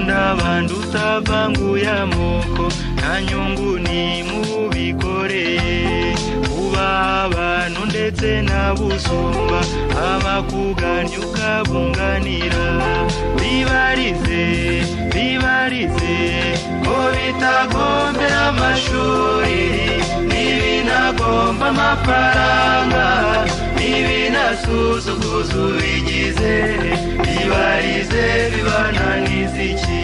n'abandi utavanguye amoko nta nyungu ni mubikoreye ubaha abantu ndetse n'abusumba abakugannye ukabunganira bibarize bibarize ko bitagombera amashuri ntibinagomba amafaranga ntibinasuzuguza ubigize bibarize bibananiza iki